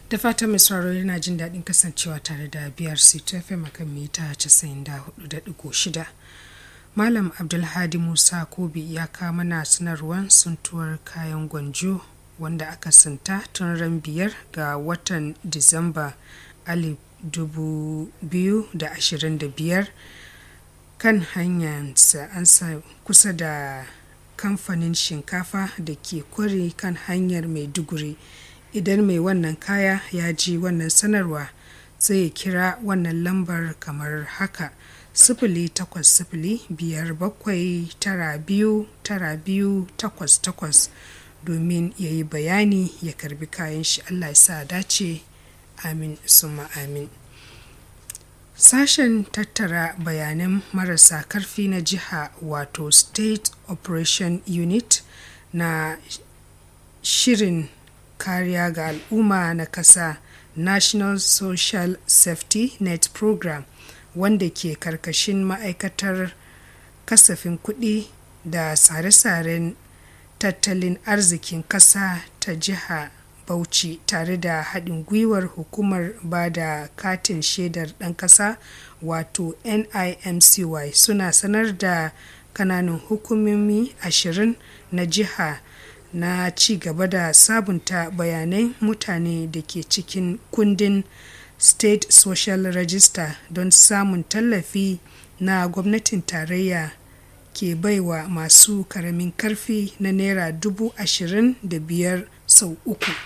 da fatan mai sauraro yana jin daɗin kasancewa tare da biyar c fm a kan mita 94.6 malam abdulhadi musa kobi ya kawo mana sanarwar suntuwar kayan gwanjo wanda aka sinta tun ran biyar ga watan disamba alif dubu biyu da ashirin da biyar kan hanyarsa an sa kusa da kamfanin shinkafa da ke kware kan hanyar maiduguri idan mai wannan kaya ya ji wannan sanarwa zai kira wannan lambar kamar haka sifili takwas sifili biyar bakwai tara biyu tara biyu takwas takwas domin ya yi bayani ya karbi kayan shi allah ya sa dace amin suma amin sashen tattara bayanan marasa karfi na jiha wato state operation unit na shirin kariya ga al'umma na kasa national social safety net program wanda ke karkashin ma'aikatar kasafin kuɗi da tsare-tsaren tattalin arzikin ƙasa ta jiha bauchi tare da haɗin gwiwar hukumar ba da katin shaidar ɗan ƙasa wato nimcy suna sanar da kananan hukumomi ashirin na jiha na ci gaba da sabunta bayanai mutane da ke cikin kundin state social register don samun tallafi na gwamnatin tarayya ke baiwa masu karamin karfi na naira dubu ashirin da biyar sau uku